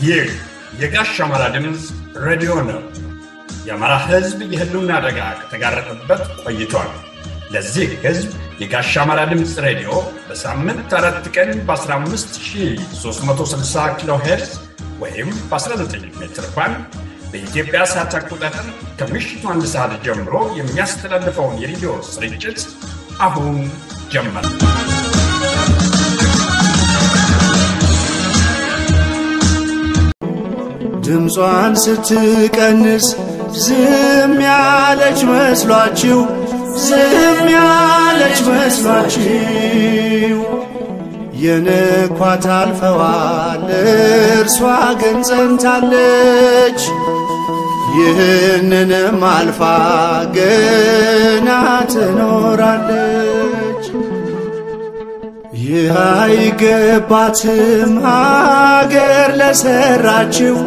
ይህ የጋሽ አማራ ድምፅ ሬዲዮ ነው። የአማራ ሕዝብ የህልውና አደጋ ከተጋረጠበት ቆይቷል። ለዚህ ሕዝብ የጋሽ አማራ ድምፅ ሬዲዮ በሳምንት አራት ቀን በ15360 ኪሎ ሄርዝ ወይም በ19 ሜትር ባንድ በኢትዮጵያ ሰዓት አቆጣጠር ከምሽቱ አንድ ሰዓት ጀምሮ የሚያስተላልፈውን የሬዲዮ ስርጭት አሁን ጀመር። ድምጿን ስትቀንስ ዝም ያለች መስሏችሁ ዝም ያለች መስሏችሁ የንኳት አልፈዋል እርሷ ግን ጸንታለች። ይህንንም አልፋ ገና ትኖራለች። ይህ አይገባትም ሀገር ለሰራችው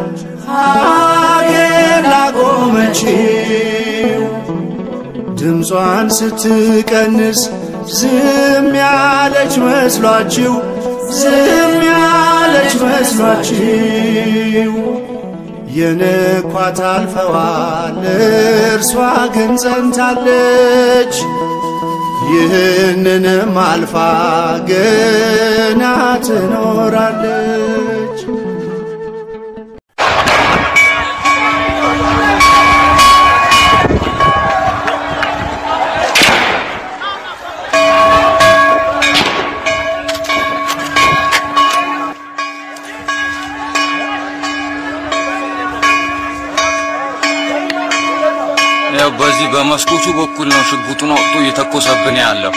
ሀገር ላቆመችው ድምጿን ስትቀንስ ዝም ያለች መስሏችሁ ዝም ያለች መስሏችሁ የንኳት አልፈዋል እርሷ ግን ጸንታለች። ይህንንም አልፋ ገና ትኖራለች። ያው በዚህ በመስኮቱ በኩል ነው ሽጉጡን አውጥቶ እየተኮሰብን ያለው።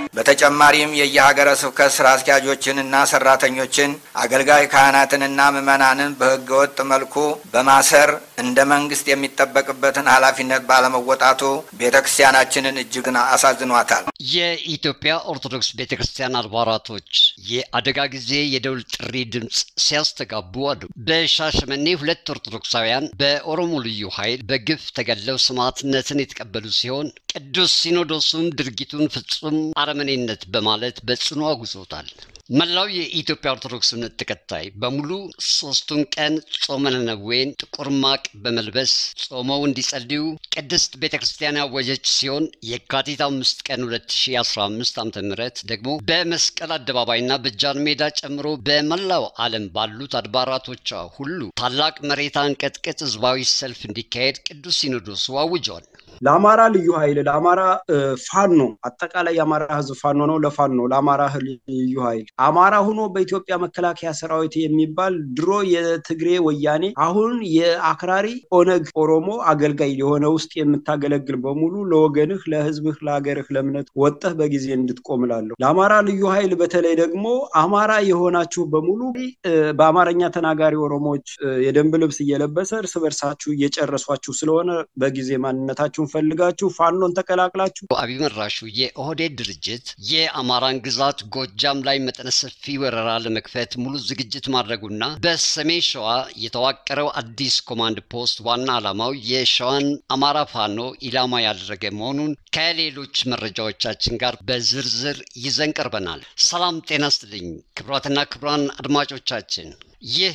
በተጨማሪም የየሀገረ ስብከት ስራ አስኪያጆችንና ሰራተኞችን አገልጋይ ካህናትንና ምዕመናንን በህገ ወጥ መልኩ በማሰር እንደ መንግስት የሚጠበቅበትን ኃላፊነት ባለመወጣቱ ቤተ ክርስቲያናችንን እጅግን አሳዝኗታል። የኢትዮጵያ ኦርቶዶክስ ቤተ ክርስቲያን አድባራቶች የአደጋ ጊዜ የደውል ጥሪ ድምፅ ሲያስተጋቡ አሉ። በሻሸመኔ ሁለት ኦርቶዶክሳውያን በኦሮሞ ልዩ ኃይል በግፍ ተገድለው ሰማዕትነትን የተቀበሉ ሲሆን ቅዱስ ሲኖዶሱም ድርጊቱን ፍጹም አረመኔነት በማለት በጽኑ አውግዞታል። መላው የኢትዮጵያ ኦርቶዶክስ እምነት ተከታይ በሙሉ ሶስቱን ቀን ጾመ ነነዌን ጥቁር ማቅ በመልበስ ጾመው እንዲጸልዩ ቅድስት ቤተ ክርስቲያን ያወጀች ሲሆን የካቲት አምስት ቀን 2015 ዓ ም ደግሞ በመስቀል አደባባይና በጃን ሜዳ ጨምሮ በመላው ዓለም ባሉት አድባራቶቿ ሁሉ ታላቅ መሬት አንቀጥቅጥ ህዝባዊ ሰልፍ እንዲካሄድ ቅዱስ ሲኖዶሱ አውጇል። ለአማራ ልዩ ኃይል ለአማራ ፋኖ አጠቃላይ የአማራ ህዝብ ፋኖ ነው። ለፋኖ ለአማራ ልዩ ኃይል አማራ ሆኖ በኢትዮጵያ መከላከያ ሰራዊት የሚባል ድሮ የትግሬ ወያኔ አሁን የአክራሪ ኦነግ ኦሮሞ አገልጋይ የሆነ ውስጥ የምታገለግል በሙሉ ለወገንህ፣ ለህዝብህ፣ ለሀገርህ፣ ለእምነት ወጠህ በጊዜ እንድትቆምላለሁ። ለአማራ ልዩ ኃይል በተለይ ደግሞ አማራ የሆናችሁ በሙሉ በአማርኛ ተናጋሪ ኦሮሞዎች የደንብ ልብስ እየለበሰ እርስ በርሳችሁ እየጨረሷችሁ ስለሆነ በጊዜ ማንነታችሁን ፈልጋችሁ ፋኖን ተቀላቅላችሁ አብይ መራሹ የኦህዴድ ድርጅት የአማራን ግዛት ጎጃም ላይ መጠነ ሰፊ ወረራ ለመክፈት ሙሉ ዝግጅት ማድረጉና በሰሜን ሸዋ የተዋቀረው አዲስ ኮማንድ ፖስት ዋና ዓላማው የሸዋን አማራ ፋኖ ኢላማ ያደረገ መሆኑን ከሌሎች መረጃዎቻችን ጋር በዝርዝር ይዘን ቀርበናል። ሰላም ጤና ስጥልኝ ክቡራትና ክቡራን አድማጮቻችን ይህ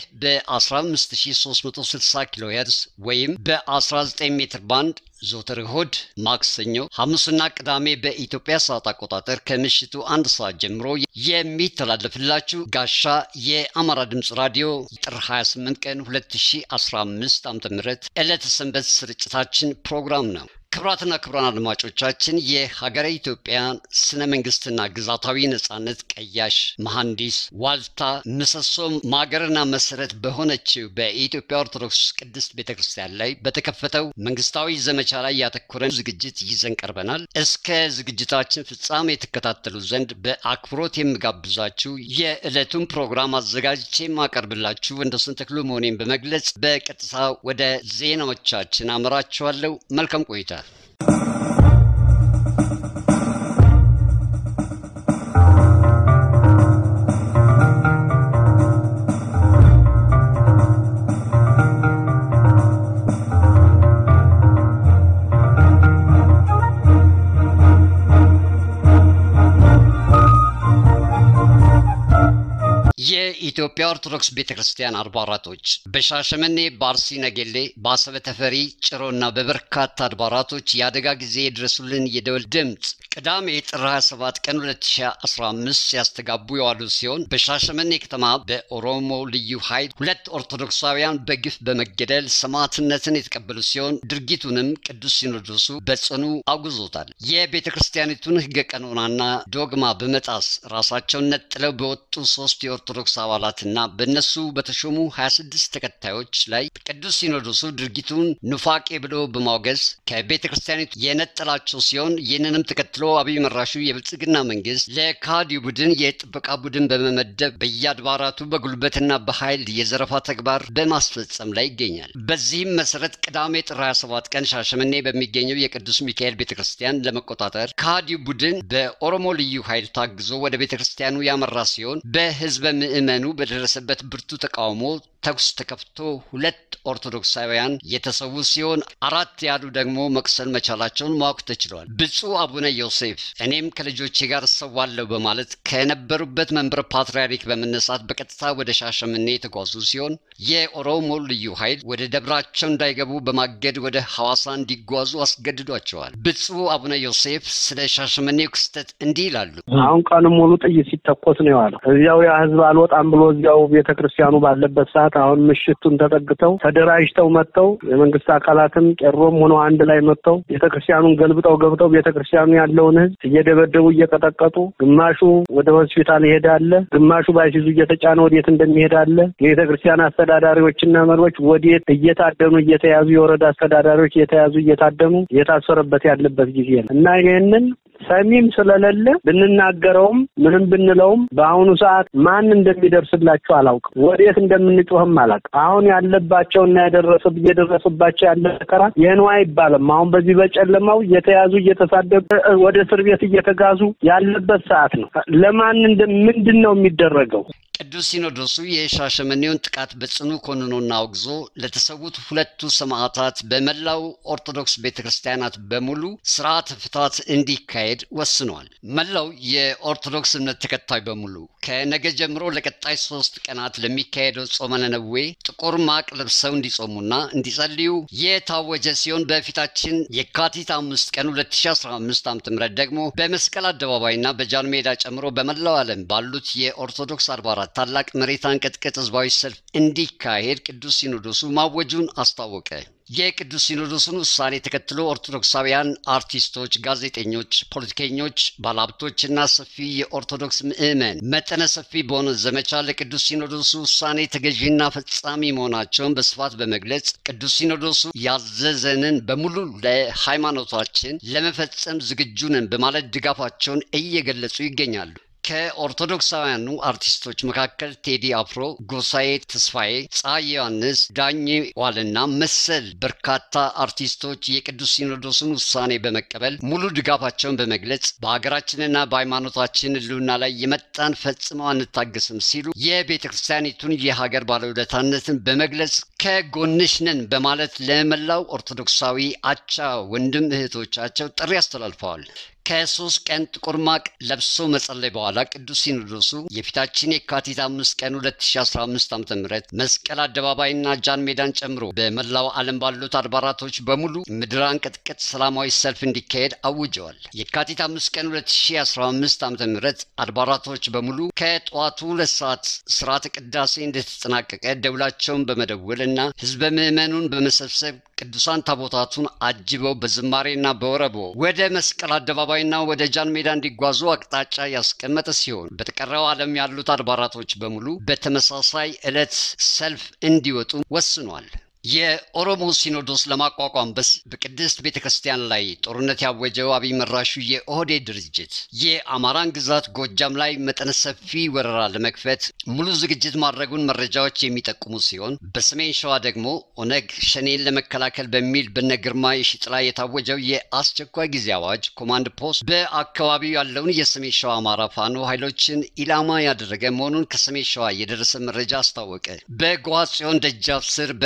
በ15360 ኪሎ ሄርዝ ወይም በ19 ሜትር ባንድ ዞትር እሁድ፣ ማክሰኞ፣ ሐሙስና ቅዳሜ በኢትዮጵያ ሰዓት አቆጣጠር ከምሽቱ አንድ ሰዓት ጀምሮ የሚተላለፍላችሁ ጋሻ የአማራ ድምፅ ራዲዮ ጥር 28 ቀን 2015 ዓ ም ዕለተ ሰንበት ስርጭታችን ፕሮግራም ነው። ክቡራትና ክቡራን አድማጮቻችን የሀገረ ኢትዮጵያን ስነ መንግስትና ግዛታዊ ነጻነት ቀያሽ መሐንዲስ ዋልታ ምሰሶም ማገርና መሰረት በሆነችው በኢትዮጵያ ኦርቶዶክስ ቅድስት ቤተ ክርስቲያን ላይ በተከፈተው መንግስታዊ ዘመቻ ላይ ያተኮረን ዝግጅት ይዘን ቀርበናል። እስከ ዝግጅታችን ፍጻሜ የተከታተሉ ዘንድ በአክብሮት የምጋብዛችሁ የዕለቱን ፕሮግራም አዘጋጅቼ የማቀርብላችሁ ወንደሰን ተክሉ መሆኔን በመግለጽ በቀጥታ ወደ ዜናዎቻችን አመራችኋለሁ። መልካም ቆይታ። የኢትዮጵያ ኦርቶዶክስ ቤተ ክርስቲያን አድባራቶች በሻሸመኔ፣ በአርሲ ነገሌ፣ በአሰበ ተፈሪ፣ ጭሮና በበርካታ አድባራቶች የአደጋ ጊዜ የድረሱልን የደወል ድምፅ ቅዳሜ ጥር 27 ቀን 2015 ሲያስተጋቡ የዋሉ ሲሆን በሻሸመኔ ከተማ በኦሮሞ ልዩ ኃይል ሁለት ኦርቶዶክሳውያን በግፍ በመገደል ሰማዕትነትን የተቀበሉ ሲሆን ድርጊቱንም ቅዱስ ሲኖዶሱ በጽኑ አውግዞታል። የቤተ ክርስቲያኒቱን ሕገ ቀኖናና ዶግማ በመጣስ ራሳቸውን ነጥለው በወጡ ሶስት የኦርቶዶክስ አባላትና በእነሱ በተሾሙ 26 ተከታዮች ላይ ቅዱስ ሲኖዶሱ ድርጊቱን ኑፋቄ ብሎ በማውገዝ ከቤተ ክርስቲያኒቱ የነጠላቸው ሲሆን ይህንንም ተከትሎ አብይ መራሹ የብልጽግና መንግስት ለካዲው ቡድን የጥበቃ ቡድን በመመደብ በየአድባራቱ በጉልበትና በኃይል የዘረፋ ተግባር በማስፈጸም ላይ ይገኛል። በዚህም መሰረት ቅዳሜ ጥር 27 ቀን ሻሸመኔ በሚገኘው የቅዱስ ሚካኤል ቤተ ክርስቲያን ለመቆጣጠር ካዲው ቡድን በኦሮሞ ልዩ ኃይል ታግዞ ወደ ቤተ ክርስቲያኑ ያመራ ሲሆን በህዝበ ምዕመኑ በደረሰበት ብርቱ ተቃውሞ ተኩስ ተከፍቶ ሁለት ኦርቶዶክሳውያን የተሰዉ ሲሆን አራት ያሉ ደግሞ መቁሰል መቻላቸውን ማወቅ ተችሏል። ብፁዕ አቡነ ዮሴፍ እኔም ከልጆቼ ጋር እሰዋለሁ በማለት ከነበሩበት መንበረ ፓትርያርክ በመነሳት በቀጥታ ወደ ሻሸመኔ የተጓዙ ሲሆን የኦሮሞ ልዩ ኃይል ወደ ደብራቸው እንዳይገቡ በማገድ ወደ ሐዋሳ እንዲጓዙ አስገድዷቸዋል። ብፁዕ አቡነ ዮሴፍ ስለ ሻሸመኔው ክስተት እንዲህ ይላሉ። አሁን ቀንም ሙሉ ጥይት ሲተኮስ ነው የዋለው። እዚያው ያ ህዝብ አልወጣም ብሎ እዚያው ቤተ ክርስቲያኑ ባለበት ሰዓት አሁን ምሽቱን ተጠግተው ተደራጅተው መጥተው የመንግስት አካላትም ቄሮም ሆነው አንድ ላይ መጥተው ቤተ ክርስቲያኑን ገልብጠው ገብተው ቤተ ክርስቲያኑ ያለውን ህዝብ እየደበደቡ እየቀጠቀጡ፣ ግማሹ ወደ ሆስፒታል ይሄዳለ፣ ግማሹ ባይሲዙ እየተጫነ ወዴት እንደሚሄድ አለ። የቤተ ክርስቲያን አስተዳዳሪዎችና መሪዎች ወዴት እየታደኑ እየተያዙ የወረዳ አስተዳዳሪዎች እየተያዙ እየታደኑ እየታሰረበት ያለበት ጊዜ ነው እና ይሄንን ሰሚም ስለሌለ ብንናገረውም ምንም ብንለውም በአሁኑ ሰዓት ማን እንደሚደርስላቸው አላውቅም። ወዴት እንደምንጮህም አላውቅም። አሁን ያለባቸውና ያደረሰ እየደረሰባቸው ያለ መከራ ይህ ነው አይባልም። አሁን በዚህ በጨለማው እየተያዙ እየተሳደቡ ወደ እስር ቤት እየተጋዙ ያለበት ሰዓት ነው። ለማን ምንድን ነው የሚደረገው? ቅዱስ ሲኖዶሱ የሻሸመኔውን ጥቃት በጽኑ ኮንኖና አውግዞ ለተሰዉት ሁለቱ ሰማዕታት በመላው ኦርቶዶክስ ቤተ ክርስቲያናት በሙሉ ስርዓተ ፍታት እንዲካሄድ ወስኗል። መላው የኦርቶዶክስ እምነት ተከታይ በሙሉ ከነገ ጀምሮ ለቀጣይ ሶስት ቀናት ለሚካሄደው ጾመ ነነዌ ጥቁር ማቅ ለብሰው እንዲጾሙና እንዲጸልዩ የታወጀ ሲሆን በፊታችን የካቲት አምስት ቀን 2015 ዓ ም ደግሞ በመስቀል አደባባይና በጃን ሜዳ ጨምሮ በመላው ዓለም ባሉት የኦርቶዶክስ አድባራት ታላቅ መሬት አንቀጥቅጥ ህዝባዊ ሰልፍ እንዲካሄድ ቅዱስ ሲኖዶሱ ማወጁን አስታወቀ። የቅዱስ ሲኖዶሱን ውሳኔ ተከትሎ ኦርቶዶክሳውያን አርቲስቶች፣ ጋዜጠኞች፣ ፖለቲከኞች፣ ባለሀብቶችና ሰፊ የኦርቶዶክስ ምዕመን መጠነ ሰፊ በሆነ ዘመቻ ለቅዱስ ሲኖዶሱ ውሳኔ ተገዢና ፈጻሚ መሆናቸውን በስፋት በመግለጽ ቅዱስ ሲኖዶሱ ያዘዘንን በሙሉ ለሃይማኖታችን ለመፈጸም ዝግጁ ነን በማለት ድጋፋቸውን እየገለጹ ይገኛሉ። ከኦርቶዶክሳውያኑ አርቲስቶች መካከል ቴዲ አፍሮ፣ ጎሳዬ ተስፋዬ፣ ፀሐይ ዮሐንስ፣ ዳኜ ዋልና መሰል በርካታ አርቲስቶች የቅዱስ ሲኖዶሱን ውሳኔ በመቀበል ሙሉ ድጋፋቸውን በመግለጽ በሀገራችንና በሃይማኖታችን ሕልውና ላይ የመጣን ፈጽመው አንታገስም ሲሉ የቤተ ክርስቲያኒቱን የሀገር ባለውለታነትን በመግለጽ ከጎንሽ ነን በማለት ለመላው ኦርቶዶክሳዊ አቻ ወንድም እህቶቻቸው ጥሪ አስተላልፈዋል። ከሶስት ቀን ጥቁር ማቅ ለብሶ መጸለይ በኋላ ቅዱስ ሲኖዶሱ የፊታችን የካቲት አምስት ቀን 2015 ዓ ም መስቀል አደባባይና ጃን ሜዳን ጨምሮ በመላው ዓለም ባሉት አድባራቶች በሙሉ ምድር አንቀጥቅጥ ሰላማዊ ሰልፍ እንዲካሄድ አውጀዋል። የካቲት አምስት ቀን 2015 ዓ ም አድባራቶች በሙሉ ከጠዋቱ ሁለት ሰዓት ስርዓተ ቅዳሴ እንደተጠናቀቀ ደውላቸውን በመደወል እና ህዝበ ምዕመኑን በመሰብሰብ ቅዱሳን ታቦታቱን አጅበው በዝማሬና በወረቦ ወደ መስቀል አደባባይና ወደ ጃን ሜዳ እንዲጓዙ አቅጣጫ ያስቀመጠ ሲሆን በተቀረው ዓለም ያሉት አድባራቶች በሙሉ በተመሳሳይ ዕለት ሰልፍ እንዲወጡ ወስኗል። የኦሮሞ ሲኖዶስ ለማቋቋም በስ በቅድስት ቤተ ክርስቲያን ላይ ጦርነት ያወጀው አብይ መራሹ የኦህዴድ ድርጅት የአማራን ግዛት ጎጃም ላይ መጠነ ሰፊ ወረራ ለመክፈት ሙሉ ዝግጅት ማድረጉን መረጃዎች የሚጠቁሙ ሲሆን በሰሜን ሸዋ ደግሞ ኦነግ ሸኔን ለመከላከል በሚል በነ ግርማ የሺጥላ የታወጀው የአስቸኳይ ጊዜ አዋጅ ኮማንድ ፖስት በአካባቢው ያለውን የሰሜን ሸዋ አማራ ፋኖ ኃይሎችን ኢላማ ያደረገ መሆኑን ከሰሜን ሸዋ የደረሰ መረጃ አስታወቀ። በጓጽዮን ደጃፍ ስር በአባይ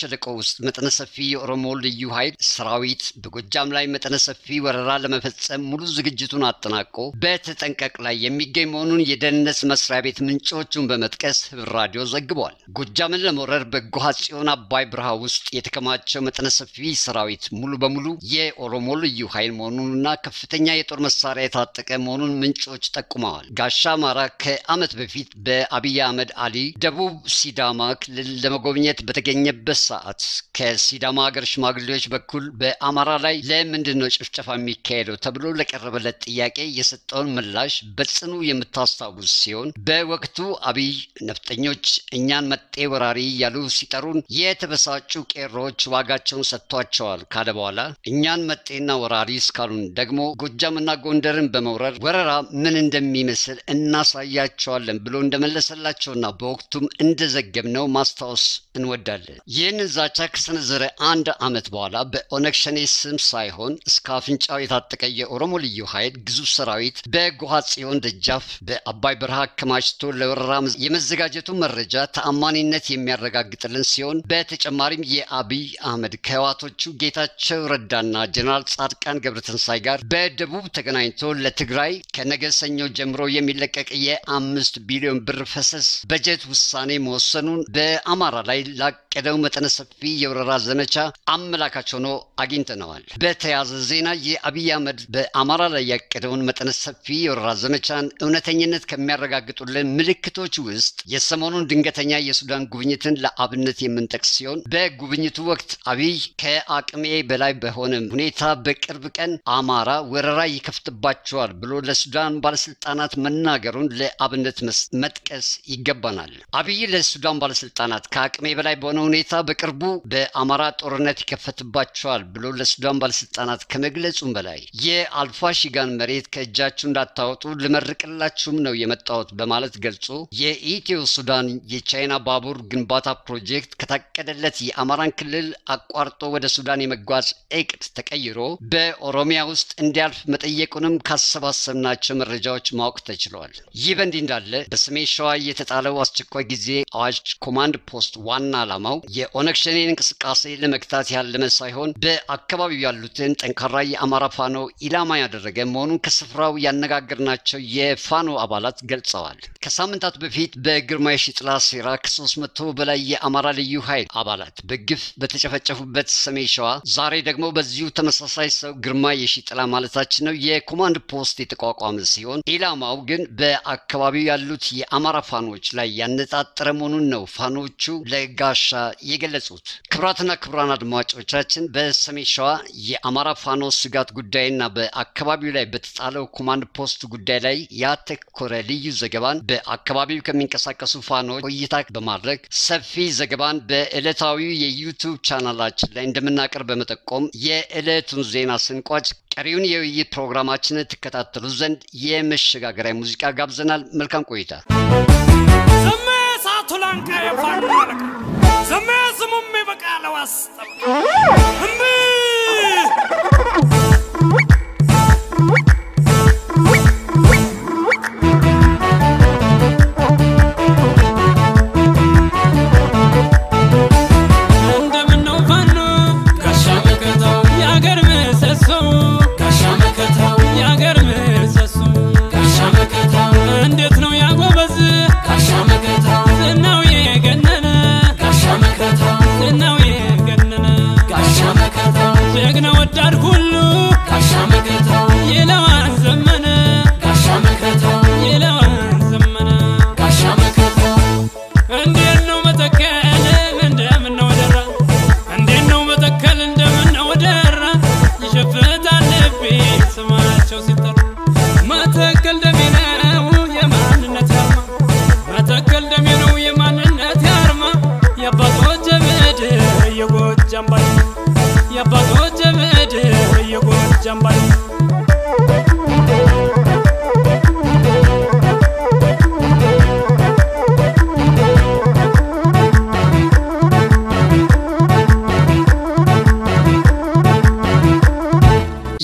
ሸለቆ ውስጥ መጠነ ሰፊ የኦሮሞ ልዩ ኃይል ሰራዊት በጎጃም ላይ መጠነ ሰፊ ወረራ ለመፈጸም ሙሉ ዝግጅቱን አጠናቆ በተጠንቀቅ ላይ የሚገኝ መሆኑን የደህንነት መስሪያ ቤት ምንጮቹን በመጥቀስ ህብር ራዲዮ ዘግቧል። ጎጃምን ለመውረር በጎሃ ጽዮን አባይ በረሃ ውስጥ የተከማቸው መጠነ ሰፊ ሰራዊት ሙሉ በሙሉ የኦሮሞ ልዩ ኃይል መሆኑንና ከፍተኛ የጦር መሳሪያ የታጠቀ መሆኑን ምንጮች ጠቁመዋል። ጋሻ አማራ ከዓመት በፊት በአብይ አህመድ አሊ ደቡብ ሲዳማ ክልል ለመጎብኘት በተገኘበት ሰዓት ከሲዳማ ሀገር ሽማግሌዎች በኩል በአማራ ላይ ለምንድን ነው ጭፍጨፋ የሚካሄደው ተብሎ ለቀረበለት ጥያቄ የሰጠውን ምላሽ በጽኑ የምታስታውስ ሲሆን በወቅቱ አብይ ነፍጠኞች እኛን መጤ ወራሪ እያሉ ሲጠሩን የተበሳጩ ቄሮዎች ዋጋቸውን ሰጥቷቸዋል ካለ በኋላ እኛን መጤና ወራሪ እስካሉን ደግሞ ጎጃምና ጎንደርን በመውረር ወረራ ምን እንደሚመስል እናሳያቸዋለን ብሎ እንደመለሰላቸውና በወቅቱም እንደዘገብነው ማስታወስ እንወዳለን። ይህንን ዛቻ ከሰነዘረ አንድ ዓመት በኋላ በኦነግ ሸኔ ስም ሳይሆን እስከ አፍንጫው የታጠቀ የኦሮሞ ልዩ ኃይል ግዙፍ ሰራዊት በጎሃ ጽዮን ደጃፍ በአባይ በረሃ አከማችቶ ለወረራ የመዘጋጀቱ መረጃ ተአማኒነት የሚያረጋግጥልን ሲሆን በተጨማሪም የአብይ አህመድ ከህዋቶቹ ጌታቸው ረዳና ጀነራል ጻድቃን ገብረትንሳይ ጋር በደቡብ ተገናኝቶ ለትግራይ ከነገ ሰኞ ጀምሮ የሚለቀቅ የአምስት ቢሊዮን ብር ፈሰስ በጀት ውሳኔ መወሰኑን በአማራ ላይ ላቀደው መጠነ ሰፊ የወረራ ዘመቻ አመላካች ሆኖ አግኝተነዋል። በተያያዘ ዜና የአብይ አህመድ በአማራ ላይ ያቀደውን መጠነ ሰፊ የወረራ ዘመቻን እውነተኝነት ከሚያረጋግጡልን ምልክቶች ውስጥ የሰሞኑን ድንገተኛ የሱዳን ጉብኝትን ለአብነት የምንጠቅስ ሲሆን በጉብኝቱ ወቅት አብይ ከአቅሜ በላይ በሆነ ሁኔታ በቅርብ ቀን አማራ ወረራ ይከፍትባቸዋል ብሎ ለሱዳን ባለስልጣናት መናገሩን ለአብነት መጥቀስ ይገባናል። አብይ ለሱዳን ባለስልጣናት ከአቅሜ በላይ በሆነ ሁኔታ በቅርቡ በአማራ ጦርነት ይከፈትባቸዋል ብሎ ለሱዳን ባለስልጣናት ከመግለጹም በላይ የአልፋሺጋን መሬት ከእጃችሁ እንዳታወጡ ልመርቅላችሁም ነው የመጣሁት በማለት ገልጾ የኢትዮ ሱዳን የቻይና ባቡር ግንባታ ፕሮጀክት ከታቀደለት የአማራን ክልል አቋርጦ ወደ ሱዳን የመጓዝ እቅድ ተቀይሮ በኦሮሚያ ውስጥ እንዲያልፍ መጠየቁንም ካሰባሰብናቸው መረጃዎች ማወቅ ተችሏል። ይህ በእንዲህ እንዳለ በሰሜን ሸዋ የተጣለው አስቸኳይ ጊዜ አዋጅ ኮማንድ ፖስት ዋና ዓላማው የኦነግ ሸኔን እንቅስቃሴ ለመግታት ያለመ ሳይሆን በአካባቢው ያሉትን ጠንካራ የአማራ ፋኖ ኢላማ ያደረገ መሆኑን ከስፍራው ያነጋገርናቸው የፋኖ አባላት ገልጸዋል። ከሳምንታት በፊት በግርማ የሺጥላ ሴራ ከሶስት መቶ በላይ የአማራ ልዩ ኃይል አባላት በግፍ በተጨፈጨፉበት ሰሜን ሸዋ ዛሬ ደግሞ በዚሁ ተመሳሳይ ሰው ግርማ የሺጥላ ማለታችን ነው የኮማንድ ፖስት የተቋቋመ ሲሆን ኢላማው ግን በአካባቢው ያሉት የአማራ ፋኖች ላይ ያነጣጠረ መሆኑን ነው ፋኖቹ ለጋሻ የገለጹት። ክቡራትና ክቡራን አድማጮቻችን በሰሜን ሸዋ የአማራ ፋኖ ስጋት ጉዳይና በአካባቢው ላይ በተጣለው ኮማንድ ፖስት ጉዳይ ላይ ያተኮረ ልዩ ዘገባን በአካባቢው ከሚንቀሳቀሱ ፋኖች ቆይታ በማድረግ ሰፊ ዘገባን በዕለታዊው የዩቱብ ቻናላችን ላይ እንደምናቀርብ በመጠቆም የዕለቱን ዜና ስንቋጭ ቀሪውን የውይይት ፕሮግራማችንን ትከታተሉ ዘንድ የመሸጋገሪያ ሙዚቃ ጋብዘናል። መልካም ቆይታ። ዘሜ ሳቱላንካ የፋኑ አለቃ ዘሜ ስሙም በቃለ ዋስጠበቃ እምቢ እንደምነው ፋኖ ጋሻ መከታው የአገር ምሰሶ ጋሻ መከታው የአገር ምሰሶ ጋሻ መከታው እንዴት ነው ያጎበዝ ጋሻ መከታው ዝናው የገነነ ጋሻ መከታው ዝናው የገነነ ጋሻ መከታው ጀግና ወዳድ ሁሉ ጋሻ መከታው ይለዋን ዘመነ ጋሻ መከታው ይለዋን ዘመነ ጋሻ መከታው እንዴት ነው መተከል እንደምን ነው ደራ እንዴት ነው መተከል እንደምን ነው ደራ ይሸፍታል ልቤ ስማቸው ሲጠሩ መተከል ደሜ ነው የማንነት አርማ መተከል ደሜ ነው የማንነት አርማ የአባቶች ምድር የጎጃም ባይ የአባቶች ምድር የጎጃም ባይ ይህ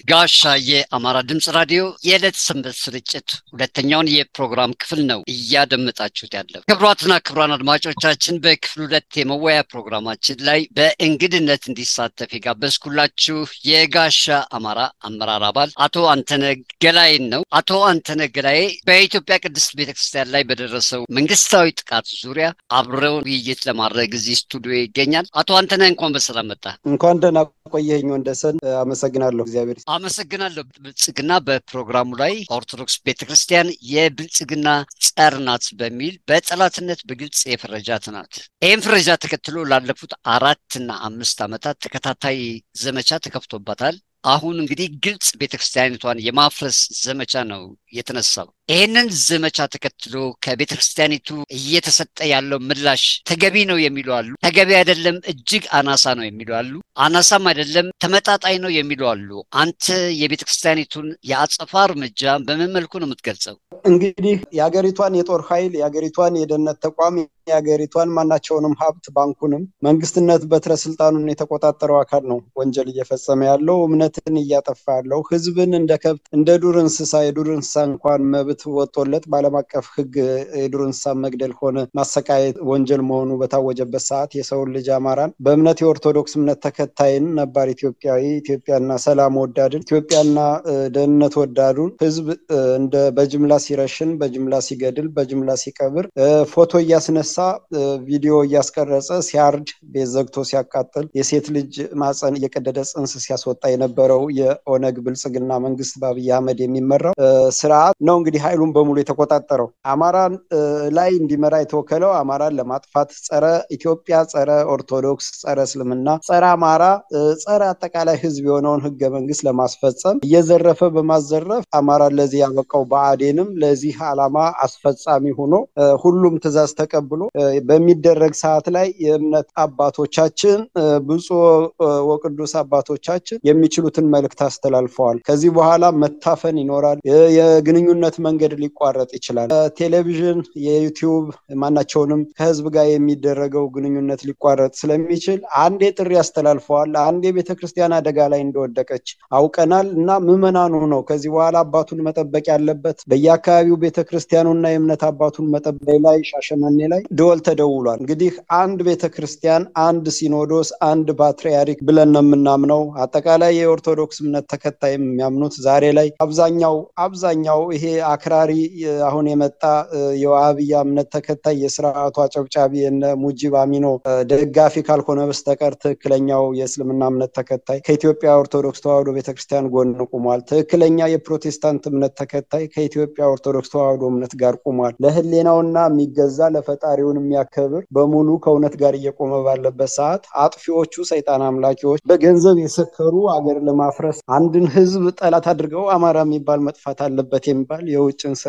ጋሻ የአማራ ድምፅ ራዲዮ የዕለት ሰንበት ስርጭት ሁለተኛውን የፕሮግራም ክፍል ነው እያደመጣችሁት ያለው። ክቡራትና ክቡራን አድማጮቻችን በክፍል ሁለት የመወያ ፕሮግራማችን ላይ በእንግድነት እንዲሳተፍ የጋበዝኩላችሁ የጋሻ አማራ አመራር አባል አቶ አንተነ ገላይን ነው። አቶ አንተነ ገላዬ በኢትዮጵያ ቅድስት ቤተክርስቲያን ላይ በደረሰው መንግስታዊ ጥቃት ዙሪያ አብረው ውይይት ለማድረግ እዚህ ስቱዲዮ ይገኛል። አቶ አንተነ እንኳን በሰላም መጣ። እንኳን ደህና ቆየኝ ወንደሰን። አመሰግናለሁ። እግዚአብሔር አመሰግናለሁ። ብልጽግና በፕሮግራሙ ላይ ኦርቶዶክስ ቤተክርስቲያን የብልጽግና ጸር ናት በሚል በጠላትነት በግልጽ የፈረጃት ናት። ይህም ፍረጃ ተከትሎ ላለፉት አራትና አምስት ዓመታት ተከታታይ ዘመቻ ተከፍቶባታል። አሁን እንግዲህ ግልጽ ቤተክርስቲያኒቷን የማፍረስ ዘመቻ ነው የተነሳው። ይህንን ዘመቻ ተከትሎ ከቤተክርስቲያኒቱ እየተሰጠ ያለው ምላሽ ተገቢ ነው የሚሉ አሉ። ተገቢ አይደለም፣ እጅግ አናሳ ነው የሚሉ አሉ። አናሳም አይደለም፣ ተመጣጣኝ ነው የሚሉ አሉ። አንተ የቤተክርስቲያኒቱን የአጸፋ እርምጃ በምን መልኩ ነው የምትገልጸው? እንግዲህ የሀገሪቷን የጦር ኃይል የሀገሪቷን የደህንነት ተቋም የሀገሪቷን ማናቸውንም ሀብት ባንኩንም መንግስትነት በትረ ስልጣኑን የተቆጣጠረው አካል ነው ወንጀል እየፈጸመ ያለው እምነትን እያጠፋ ያለው ህዝብን እንደ ከብት እንደ ዱር እንስሳ የዱር እንስሳ እንኳን መብት ወጥቶለት በዓለም አቀፍ ህግ የዱር እንስሳ መግደል ሆነ ማሰቃየት ወንጀል መሆኑ በታወጀበት ሰዓት የሰውን ልጅ አማራን በእምነት የኦርቶዶክስ እምነት ተከታይን ነባር ኢትዮጵያዊ ኢትዮጵያና ሰላም ወዳድን ኢትዮጵያና ደህንነት ወዳዱን ህዝብ እንደ በጅምላ ሲረሽን በጅምላ ሲገድል በጅምላ ሲቀብር ፎቶ እያስነሳ ቪዲዮ እያስቀረጸ ሲያርድ ቤት ዘግቶ ሲያቃጥል የሴት ልጅ ማፀን እየቀደደ ጽንስ ሲያስወጣ የነበረው የኦነግ ብልጽግና መንግስት በአብይ አህመድ የሚመራው ስርዓት ነው እንግዲህ ኃይሉን በሙሉ የተቆጣጠረው አማራን ላይ እንዲመራ የተወከለው አማራን ለማጥፋት ጸረ ኢትዮጵያ፣ ጸረ ኦርቶዶክስ፣ ጸረ እስልምና፣ ጸረ አማራ፣ ጸረ አጠቃላይ ህዝብ የሆነውን ህገ መንግስት ለማስፈጸም እየዘረፈ በማዘረፍ አማራን ለዚህ ያበቃው ብአዴንም ለዚህ ዓላማ አስፈጻሚ ሆኖ ሁሉም ትዕዛዝ ተቀብሎ በሚደረግ ሰዓት ላይ የእምነት አባቶቻችን ብፁዕ ወቅዱስ አባቶቻችን የሚችሉትን መልእክት አስተላልፈዋል። ከዚህ በኋላ መታፈን ይኖራል። የግንኙነት መንገድ ሊቋረጥ ይችላል። ቴሌቪዥን፣ የዩቲዩብ ማናቸውንም ከህዝብ ጋር የሚደረገው ግንኙነት ሊቋረጥ ስለሚችል አንዴ ጥሪ አስተላልፈዋል። አንዴ ቤተክርስቲያን አደጋ ላይ እንደወደቀች አውቀናል እና ምዕመናኑ ነው ከዚህ በኋላ አባቱን መጠበቅ ያለበት በየአካባቢው ቤተክርስቲያኑና የእምነት አባቱን መጠበቅ ላይ ሻሸመኔ ላይ ደወል ተደውሏል። እንግዲህ አንድ ቤተክርስቲያን፣ አንድ ሲኖዶስ፣ አንድ ፓትርያርክ ብለን ነው የምናምነው። አጠቃላይ የኦርቶዶክስ እምነት ተከታይ የሚያምኑት ዛሬ ላይ አብዛኛው አብዛኛው ይሄ አክራሪ አሁን የመጣ የዋሃብያ እምነት ተከታይ የስርዓቱ አጨብጫቢ የነ ሙጂብ አሚኖ ደጋፊ ካልሆነ በስተቀር ትክክለኛው የእስልምና እምነት ተከታይ ከኢትዮጵያ ኦርቶዶክስ ተዋሕዶ ቤተክርስቲያን ጎን ቁሟል። ትክክለኛ የፕሮቴስታንት እምነት ተከታይ ከኢትዮጵያ ኦርቶዶክስ ተዋሕዶ እምነት ጋር ቁሟል። ለህሌናውና የሚገዛ ለፈጣሪውን የሚያከብር በሙሉ ከእውነት ጋር እየቆመ ባለበት ሰዓት አጥፊዎቹ ሰይጣን አምላኪዎች በገንዘብ የሰከሩ አገር ለማፍረስ አንድን ህዝብ ጠላት አድርገው አማራ የሚባል መጥፋት አለበት የሚባል የውጭን ስራ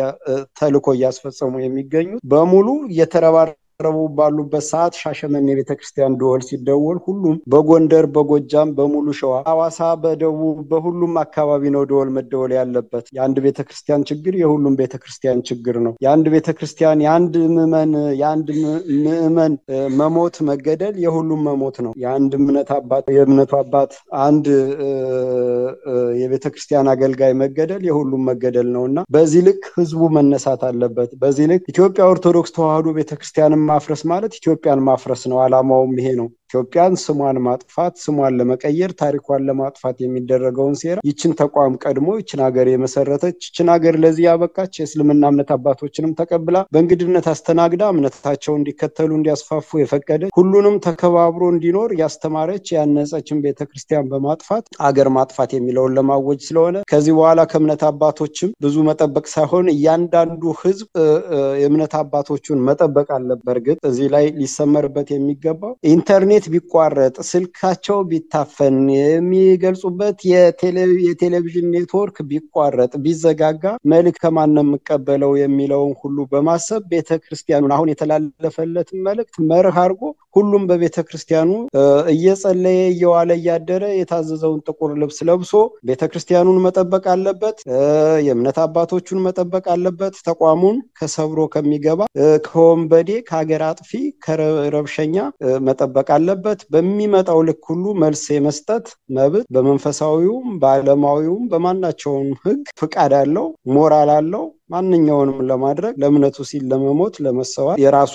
ተልኮ እያስፈጸሙ የሚገኙት በሙሉ እየተረባረ ረቡ ባሉበት ሰዓት ሻሸመኔ ቤተክርስቲያን ደወል ሲደወል ሁሉም በጎንደር፣ በጎጃም፣ በሙሉ ሸዋ፣ ሐዋሳ፣ በደቡብ በሁሉም አካባቢ ነው ደወል መደወል ያለበት። የአንድ ቤተክርስቲያን ችግር የሁሉም ቤተክርስቲያን ችግር ነው። የአንድ ቤተክርስቲያን የአንድ ምዕመን የአንድ ምዕመን መሞት መገደል የሁሉም መሞት ነው። የአንድ እምነት አባት የእምነቱ አባት አንድ የቤተክርስቲያን አገልጋይ መገደል የሁሉም መገደል ነው እና በዚህ ልክ ህዝቡ መነሳት አለበት። በዚህ ልክ ኢትዮጵያ ኦርቶዶክስ ተዋሕዶ ቤተክርስቲያንን ማፍረስ ማለት ኢትዮጵያን ማፍረስ ነው። ዓላማውም ይሄ ነው። ኢትዮጵያን ስሟን ማጥፋት፣ ስሟን ለመቀየር፣ ታሪኳን ለማጥፋት የሚደረገውን ሴራ ይችን ተቋም ቀድሞ ይችን ሀገር የመሰረተች ይችን ሀገር ለዚህ ያበቃች የእስልምና እምነት አባቶችንም ተቀብላ በእንግድነት አስተናግዳ እምነታቸውን እንዲከተሉ እንዲያስፋፉ የፈቀደች ሁሉንም ተከባብሮ እንዲኖር ያስተማረች ያነጸችን ቤተክርስቲያን በማጥፋት አገር ማጥፋት የሚለውን ለማወጅ ስለሆነ ከዚህ በኋላ ከእምነት አባቶችም ብዙ መጠበቅ ሳይሆን እያንዳንዱ ህዝብ የእምነት አባቶቹን መጠበቅ አለበት። በእርግጥ እዚህ ላይ ሊሰመርበት የሚገባው ኢንተርኔት ቢቋረጥ ስልካቸው ቢታፈን የሚገልጹበት የቴሌቪዥን ኔትወርክ ቢቋረጥ ቢዘጋጋ መልክ ከማን ነው የምቀበለው የሚለውን ሁሉ በማሰብ ቤተ ክርስቲያኑን አሁን የተላለፈለትን መልእክት መርህ አድርጎ ሁሉም በቤተ ክርስቲያኑ እየጸለየ እየዋለ እያደረ የታዘዘውን ጥቁር ልብስ ለብሶ ቤተ ክርስቲያኑን መጠበቅ አለበት። የእምነት አባቶቹን መጠበቅ አለበት። ተቋሙን ከሰብሮ ከሚገባ ከወንበዴ ከሀገር አጥፊ ከረብሸኛ መጠበቅ አለ ስላለበት በሚመጣው ልክ ሁሉ መልስ የመስጠት መብት በመንፈሳዊውም በዓለማዊውም በማናቸውም ሕግ ፍቃድ አለው፣ ሞራል አለው። ማንኛውንም ለማድረግ ለእምነቱ ሲል ለመሞት ለመሰዋት የራሱ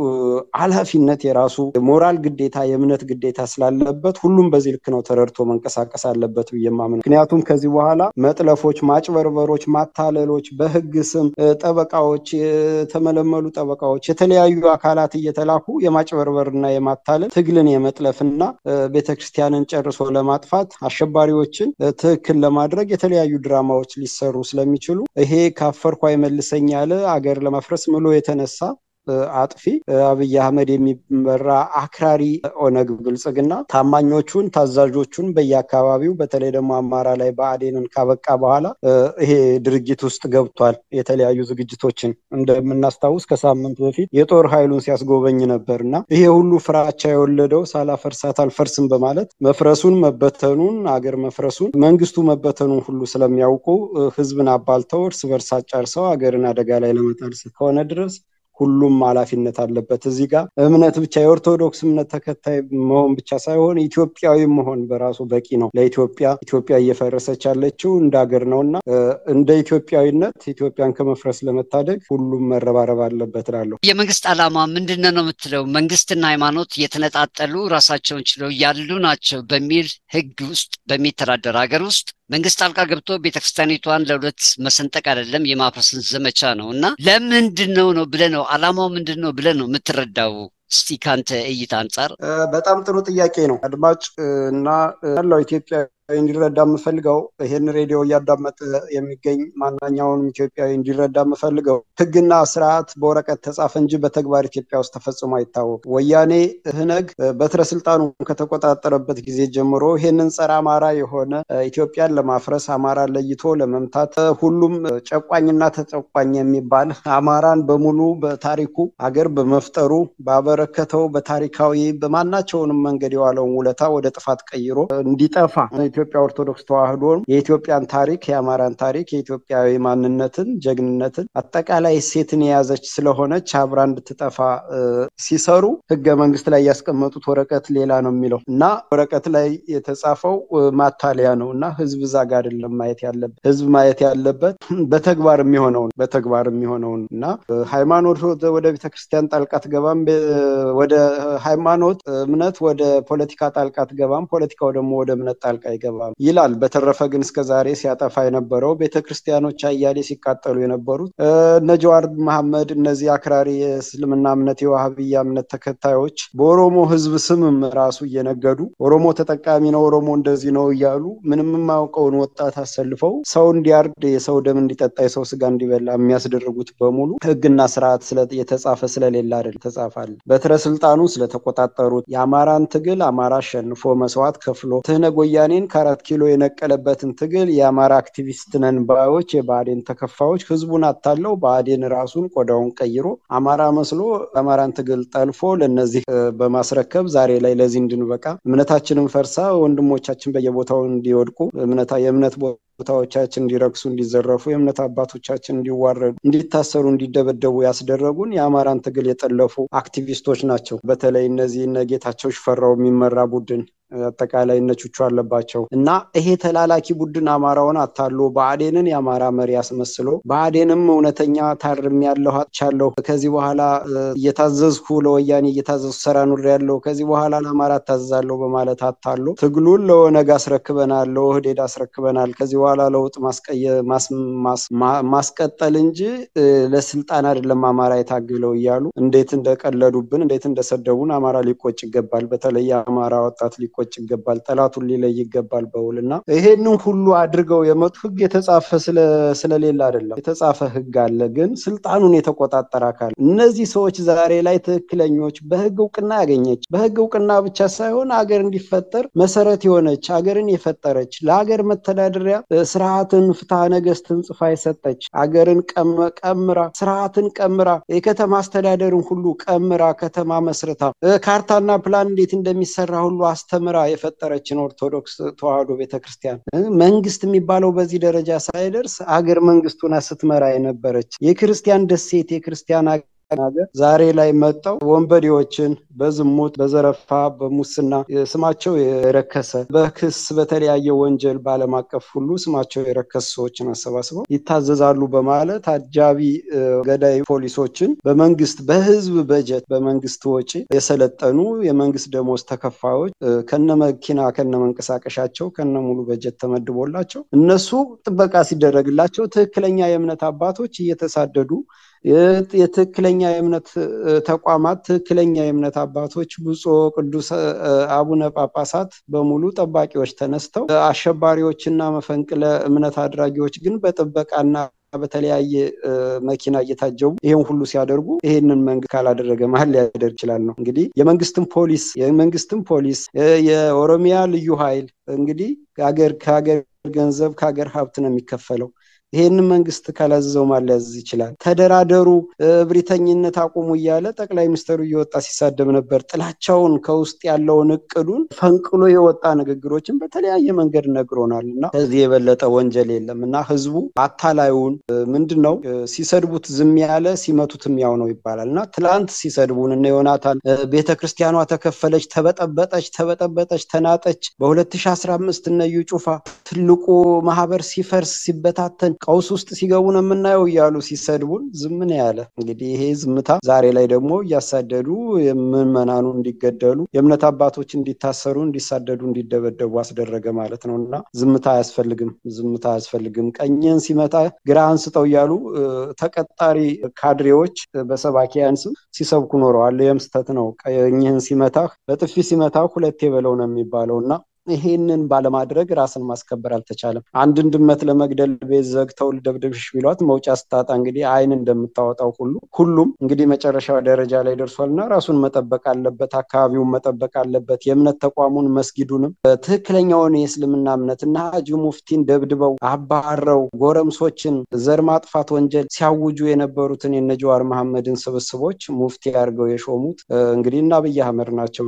ኃላፊነት የራሱ ሞራል ግዴታ የእምነት ግዴታ ስላለበት ሁሉም በዚህ ልክ ነው ተረድቶ መንቀሳቀስ አለበት ብዬ የማምነው። ምክንያቱም ከዚህ በኋላ መጥለፎች፣ ማጭበርበሮች፣ ማታለሎች በህግ ስም ጠበቃዎች፣ የተመለመሉ ጠበቃዎች፣ የተለያዩ አካላት እየተላኩ የማጭበርበርና የማታለል ትግልን የመጥለፍና ቤተክርስቲያንን ጨርሶ ለማጥፋት አሸባሪዎችን ትክክል ለማድረግ የተለያዩ ድራማዎች ሊሰሩ ስለሚችሉ ይሄ ካፈርኩ አይመልሰኝ ያለ አገር ለማፍረስ ምሎ የተነሳ አጥፊ አብይ አህመድ የሚመራ አክራሪ ኦነግ ብልጽግና ታማኞቹን ታዛዦቹን በየአካባቢው በተለይ ደግሞ አማራ ላይ ብአዴንን ካበቃ በኋላ ይሄ ድርጅት ውስጥ ገብቷል። የተለያዩ ዝግጅቶችን እንደምናስታውስ ከሳምንት በፊት የጦር ኃይሉን ሲያስጎበኝ ነበር እና ይሄ ሁሉ ፍራቻ የወለደው ሳላፈርሳት አልፈርስም በማለት መፍረሱን መበተኑን አገር መፍረሱን መንግስቱ መበተኑን ሁሉ ስለሚያውቁ ህዝብን አባልተው እርስ በርስ አጫርሰው አገርን አደጋ ላይ ለመጣል እስከሆነ ድረስ ሁሉም ኃላፊነት አለበት። እዚህ ጋር እምነት ብቻ የኦርቶዶክስ እምነት ተከታይ መሆን ብቻ ሳይሆን ኢትዮጵያዊ መሆን በራሱ በቂ ነው። ለኢትዮጵያ ኢትዮጵያ እየፈረሰች ያለችው እንደ ሀገር ነው እና እንደ ኢትዮጵያዊነት ኢትዮጵያን ከመፍረስ ለመታደግ ሁሉም መረባረብ አለበት እላለሁ። የመንግስት ዓላማ ምንድን ነው የምትለው? መንግስትና ሃይማኖት የተነጣጠሉ ራሳቸውን ችለው ያሉ ናቸው በሚል ህግ ውስጥ በሚተዳደር ሀገር ውስጥ መንግስት ጣልቃ ገብቶ ቤተክርስቲያኒቷን ለሁለት መሰንጠቅ አይደለም የማፍረስን ዘመቻ ነው እና ለምንድን ነው ነው ብለህ ነው አላማው ምንድን ነው ብለህ ነው የምትረዳው? እስቲ ካንተ እይታ አንጻር። በጣም ጥሩ ጥያቄ ነው። አድማጭ እና ያለው ኢትዮጵያ እንዲረዳ የምፈልገው ይሄን ሬዲዮ እያዳመጠ የሚገኝ ማንኛውንም ኢትዮጵያዊ እንዲረዳ የምፈልገው ህግና ስርዓት በወረቀት ተጻፈ እንጂ በተግባር ኢትዮጵያ ውስጥ ተፈጽሞ አይታወቅም። ወያኔ ህነግ በትረ ስልጣኑ ከተቆጣጠረበት ጊዜ ጀምሮ ይሄንን ጸረ አማራ የሆነ ኢትዮጵያን ለማፍረስ አማራን ለይቶ ለመምታት ሁሉም ጨቋኝና ተጨቋኝ የሚባል አማራን በሙሉ በታሪኩ አገር በመፍጠሩ ባበረከተው በታሪካዊ በማናቸውንም መንገድ የዋለውን ውለታ ወደ ጥፋት ቀይሮ እንዲጠፋ የኢትዮጵያ ኦርቶዶክስ ተዋህዶ የኢትዮጵያን ታሪክ የአማራን ታሪክ የኢትዮጵያዊ ማንነትን ጀግንነትን አጠቃላይ ሴትን የያዘች ስለሆነች አብራ እንድትጠፋ ሲሰሩ ህገ መንግስት ላይ ያስቀመጡት ወረቀት ሌላ ነው የሚለው እና ወረቀት ላይ የተጻፈው ማታለያ ነው እና ህዝብ እዛ ጋ አይደለም ማየት ያለበት ህዝብ ማየት ያለበት በተግባር የሚሆነውን በተግባር የሚሆነውን እና ሃይማኖት ወደ ቤተክርስቲያን ጣልቃ ትገባም ወደ ሃይማኖት እምነት ወደ ፖለቲካ ጣልቃ ትገባም ፖለቲካው ደግሞ ወደ እምነት ጣልቃ አይገባም ይላል። በተረፈ ግን እስከ ዛሬ ሲያጠፋ የነበረው ቤተክርስቲያኖች አያሌ ሲቃጠሉ የነበሩት እነ ጀዋር መሐመድ እነዚህ አክራሪ የእስልምና እምነት የዋህብያ እምነት ተከታዮች በኦሮሞ ህዝብ ስምም ራሱ እየነገዱ ኦሮሞ ተጠቃሚ ነው፣ ኦሮሞ እንደዚህ ነው እያሉ ምንም የማያውቀውን ወጣት አሰልፈው ሰው እንዲያርድ የሰው ደም እንዲጠጣ የሰው ስጋ እንዲበላ የሚያስደርጉት በሙሉ ህግና ስርዓት የተጻፈ ስለሌለ አይደል ተጻፋል። በትረ ስልጣኑ ስለተቆጣጠሩት የአማራን ትግል አማራ አሸንፎ መስዋዕት ከፍሎ ትህነግ ወያኔን ከአራት ኪሎ የነቀለበትን ትግል የአማራ አክቲቪስት ነን ባዮች የብአዴን ተከፋዮች ህዝቡን አታለው ብአዴን ራሱን ቆዳውን ቀይሮ አማራ መስሎ የአማራን ትግል ጠልፎ ለነዚህ በማስረከብ ዛሬ ላይ ለዚህ እንድንበቃ እምነታችንን ፈርሳ ወንድሞቻችን በየቦታው እንዲወድቁ የእምነት ቦታዎቻችን እንዲረክሱ፣ እንዲዘረፉ፣ የእምነት አባቶቻችን እንዲዋረዱ፣ እንዲታሰሩ፣ እንዲደበደቡ ያስደረጉን የአማራን ትግል የጠለፉ አክቲቪስቶች ናቸው። በተለይ እነዚህ እነ ጌታቸው ሽፈራው የሚመራ ቡድን አጠቃላይ እነ ቹቹ አለባቸው እና ይሄ ተላላኪ ቡድን አማራውን አታሎ ብአዴንን የአማራ መሪ አስመስሎ ብአዴንም እውነተኛ ታርም ያለሁ አጥቻለሁ ከዚህ በኋላ እየታዘዝኩ ለወያኔ እየታዘዝኩ ሰራ ኑር ያለው ከዚህ በኋላ ለአማራ እታዘዛለሁ በማለት አታሎ ትግሉን ለኦነግ አስረክበናል፣ ለኦህዴድ አስረክበናል ከዚህ በኋላ ለውጥ ማስቀጠል እንጂ ለስልጣን አይደለም አማራ የታገለው እያሉ እንዴት እንደቀለዱብን እንዴት እንደሰደቡን አማራ ሊቆጭ ይገባል። በተለይ የአማራ ወጣት ሊቆጭ ይገባል። ጠላቱን ሊለይ ይገባል በውል እና ይሄንን ሁሉ አድርገው የመጡ ህግ የተጻፈ ስለሌለ አይደለም። የተጻፈ ህግ አለ፣ ግን ስልጣኑን የተቆጣጠረ አካል እነዚህ ሰዎች ዛሬ ላይ ትክክለኞች በህግ እውቅና ያገኘች በህግ እውቅና ብቻ ሳይሆን አገር እንዲፈጠር መሰረት የሆነች አገርን የፈጠረች ለሀገር መተዳደሪያ ስርዓትን ፍትሐ ነገስትን ጽፋ የሰጠች አገርን ቀምራ ስርዓትን ቀምራ የከተማ አስተዳደርን ሁሉ ቀምራ ከተማ መስርታ ካርታና ፕላን እንዴት እንደሚሰራ ሁሉ አስተምራ የፈጠረችን ኦርቶዶክስ ተዋህዶ ቤተክርስቲያን መንግስት የሚባለው በዚህ ደረጃ ሳይደርስ አገር መንግስቱን ስትመራ የነበረች የክርስቲያን ደሴት የክርስቲያን ሀገር ዛሬ ላይ መጠው ወንበዴዎችን በዝሙት፣ በዘረፋ፣ በሙስና ስማቸው የረከሰ በክስ በተለያየ ወንጀል በዓለም አቀፍ ሁሉ ስማቸው የረከሰ ሰዎችን አሰባስበው ይታዘዛሉ በማለት አጃቢ ገዳይ ፖሊሶችን በመንግስት በህዝብ በጀት በመንግስት ወጪ የሰለጠኑ የመንግስት ደሞዝ ተከፋዮች ከነ መኪና ከነ መንቀሳቀሻቸው ከነ ሙሉ በጀት ተመድቦላቸው እነሱ ጥበቃ ሲደረግላቸው ትክክለኛ የእምነት አባቶች እየተሳደዱ የትክክለኛ የእምነት ተቋማት ትክክለኛ የእምነት አባቶች ብፁዕ ቅዱስ አቡነ ጳጳሳት በሙሉ ጠባቂዎች ተነስተው አሸባሪዎችና መፈንቅለ እምነት አድራጊዎች ግን በጥበቃና በተለያየ መኪና እየታጀቡ ይህን ሁሉ ሲያደርጉ ይሄንን መንግስት ካላደረገ መሀል ሊያደርግ ይችላል ነው እንግዲህ የመንግስትን ፖሊስ የመንግስትን ፖሊስ የኦሮሚያ ልዩ ኃይል እንግዲህ ከሀገር ከሀገር ገንዘብ ከሀገር ሀብት ነው የሚከፈለው ይሄንን መንግስት ካላዘዘው ማለያዝ ይችላል። ተደራደሩ፣ እብሪተኝነት አቁሙ እያለ ጠቅላይ ሚኒስትሩ እየወጣ ሲሳደብ ነበር። ጥላቻውን ከውስጥ ያለውን እቅዱን ፈንቅሎ የወጣ ንግግሮችን በተለያየ መንገድ ነግሮናል እና ከዚህ የበለጠ ወንጀል የለም እና ህዝቡ አታላዩን ምንድን ነው ሲሰድቡት ዝም ያለ ሲመቱትም ያው ነው ይባላል እና ትላንት ሲሰድቡን እነ ዮናታን ቤተ ክርስቲያኗ ተከፈለች፣ ተበጠበጠች፣ ተበጠበጠች፣ ተናጠች በ2015 እነ እዩ ጩፋ ትልቁ ማህበር ሲፈርስ ሲበታተን ቀውስ ውስጥ ሲገቡ ነው የምናየው እያሉ ሲሰድቡን ዝም ነው ያለ። እንግዲህ ይሄ ዝምታ ዛሬ ላይ ደግሞ እያሳደዱ ምዕመናኑ እንዲገደሉ የእምነት አባቶች እንዲታሰሩ፣ እንዲሳደዱ፣ እንዲደበደቡ አስደረገ ማለት ነው እና ዝምታ አያስፈልግም፣ ዝምታ አያስፈልግም። ቀኝህን ሲመታ ግራህን ስጠው እያሉ ተቀጣሪ ካድሬዎች በሰባኪያን ስም ሲሰብኩ ኖረዋል። ይህም ስህተት ነው። ቀኝህን ሲመታህ በጥፊ ሲመታህ ሁለቴ በለው ነው የሚባለው እና ይሄንን ባለማድረግ ራስን ማስከበር አልተቻለም። አንድን ድመት ለመግደል ቤት ዘግተው ልደብድብሽ ቢሏት መውጫ ስታጣ እንግዲህ አይን እንደምታወጣው ሁሉ ሁሉም እንግዲህ መጨረሻ ደረጃ ላይ ደርሷል እና ራሱን መጠበቅ አለበት፣ አካባቢውን መጠበቅ አለበት። የእምነት ተቋሙን መስጊዱንም ትክክለኛውን የእስልምና እምነት እና ሀጂ ሙፍቲን ደብድበው አባረው ጎረምሶችን ዘር ማጥፋት ወንጀል ሲያውጁ የነበሩትን የነ ጀዋር መሐመድን ስብስቦች ሙፍቲ አድርገው የሾሙት እንግዲህ እና አብይ አህመድ ናቸው።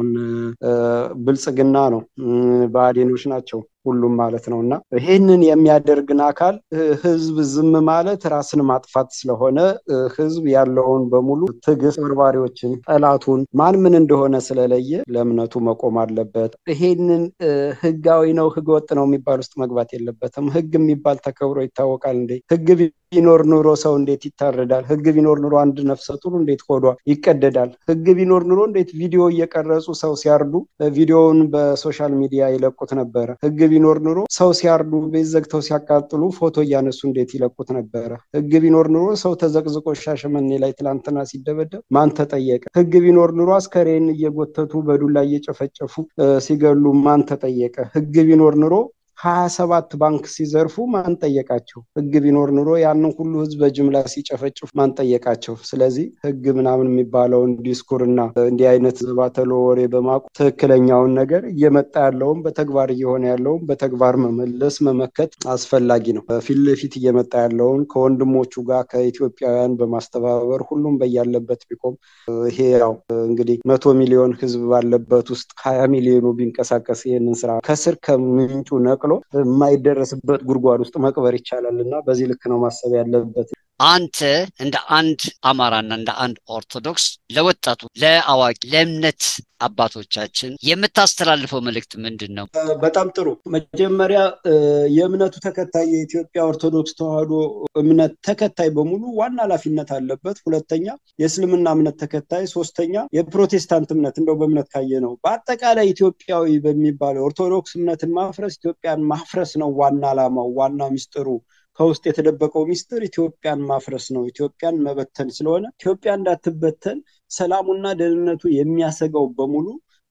ብልጽግና ነው ብአዴኖች ናቸው ሁሉም ማለት ነው እና ይህንን የሚያደርግን አካል ህዝብ ዝም ማለት ራስን ማጥፋት ስለሆነ ህዝብ ያለውን በሙሉ ትዕግስት፣ በርባሪዎችን፣ ጠላቱን ማን ምን እንደሆነ ስለለየ ለእምነቱ መቆም አለበት። ይሄንን ህጋዊ ነው ህገ ወጥ ነው የሚባል ውስጥ መግባት የለበትም። ህግ የሚባል ተከብሮ ይታወቃል እንዴ? ህግ ቢኖር ኑሮ ሰው እንዴት ይታረዳል? ህግ ቢኖር ኑሮ አንድ ነፍሰ ጡር እንዴት ሆዷ ይቀደዳል? ህግ ቢኖር ኑሮ እንዴት ቪዲዮ እየቀረጹ ሰው ሲያርዱ ቪዲዮውን በሶሻል ሚዲያ ይለቁት ነበረ? ህግ ቢኖር ኑሮ ሰው ሲያርዱ ቤት ዘግተው ሲያቃጥሉ ፎቶ እያነሱ እንዴት ይለቁት ነበረ? ህግ ቢኖር ኑሮ ሰው ተዘቅዝቆ ሻሸመኔ ላይ ትላንትና ሲደበደብ ማን ተጠየቀ? ህግ ቢኖር ኑሮ አስከሬን እየጎተቱ በዱላ እየጨፈጨፉ ሲገሉ ማን ተጠየቀ? ህግ ቢኖር ኑሮ ሀያ ሰባት ባንክ ሲዘርፉ ማን ጠየቃቸው? ህግ ቢኖር ኑሮ ያንን ሁሉ ህዝብ በጅምላ ሲጨፈጭፉ ማን ጠየቃቸው? ስለዚህ ህግ ምናምን የሚባለውን ዲስኩር እና እንዲህ አይነት ዘባተሎ ወሬ በማቁ ትክክለኛውን ነገር እየመጣ ያለውን በተግባር እየሆነ ያለውን በተግባር መመለስ መመከት አስፈላጊ ነው። ፊት ለፊት እየመጣ ያለውን ከወንድሞቹ ጋር ከኢትዮጵያውያን በማስተባበር ሁሉም በያለበት ቢቆም ይሄ ያው እንግዲህ መቶ ሚሊዮን ህዝብ ባለበት ውስጥ ሀያ ሚሊዮኑ ቢንቀሳቀስ ይህንን ስራ ከስር ከምንጩ ነቅሎ የማይደረስበት ጉድጓድ ውስጥ መቅበር ይቻላል እና በዚህ ልክ ነው ማሰብ ያለበት። አንተ እንደ አንድ አማራና እንደ አንድ ኦርቶዶክስ ለወጣቱ፣ ለአዋቂ፣ ለእምነት አባቶቻችን የምታስተላልፈው መልእክት ምንድን ነው? በጣም ጥሩ። መጀመሪያ የእምነቱ ተከታይ የኢትዮጵያ ኦርቶዶክስ ተዋሕዶ እምነት ተከታይ በሙሉ ዋና ኃላፊነት አለበት። ሁለተኛ የእስልምና እምነት ተከታይ፣ ሶስተኛ የፕሮቴስታንት እምነት እንደው በእምነት ካየ ነው። በአጠቃላይ ኢትዮጵያዊ በሚባለው ኦርቶዶክስ እምነትን ማፍረስ ኢትዮጵያን ማፍረስ ነው ዋና ዓላማው፣ ዋና ሚስጥሩ ከውስጥ የተደበቀው ሚስጥር ኢትዮጵያን ማፍረስ ነው። ኢትዮጵያን መበተን ስለሆነ ኢትዮጵያ እንዳትበተን ሰላሙና ደህንነቱ የሚያሰጋው በሙሉ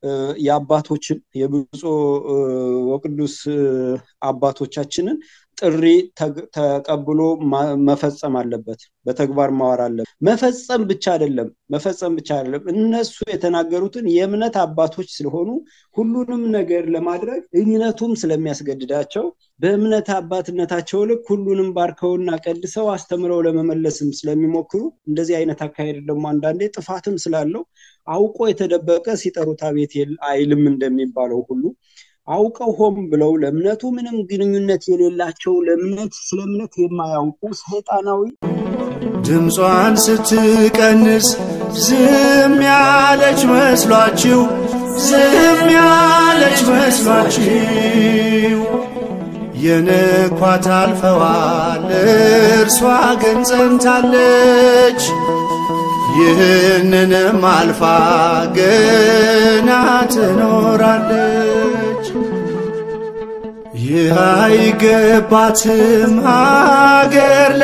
የአባቶችን የብፁዕ ወቅዱስ አባቶቻችንን ጥሪ ተቀብሎ መፈጸም አለበት። በተግባር ማዋር አለበት። መፈጸም ብቻ አይደለም መፈጸም ብቻ አይደለም። እነሱ የተናገሩትን የእምነት አባቶች ስለሆኑ ሁሉንም ነገር ለማድረግ እምነቱም ስለሚያስገድዳቸው በእምነት አባትነታቸው ልክ ሁሉንም ባርከውና ቀድሰው አስተምረው ለመመለስም ስለሚሞክሩ እንደዚህ አይነት አካሄድ ደግሞ አንዳንዴ ጥፋትም ስላለው አውቆ የተደበቀ ሲጠሩት አቤት አይልም እንደሚባለው ሁሉ አውቀው ሆም ብለው ለእምነቱ ምንም ግንኙነት የሌላቸው ለእምነት ስለ እምነት የማያውቁ ሰይጣናዊ ድምጿን ስትቀንስ ዝም ያለች መስሏችሁ ዝም ያለች መስሏችሁ የንኳት አልፈዋል እርሷ ግን ጸንታለች ይህንንም አልፋ ገና ትኖራለች ይህ አይገባትም ሀገር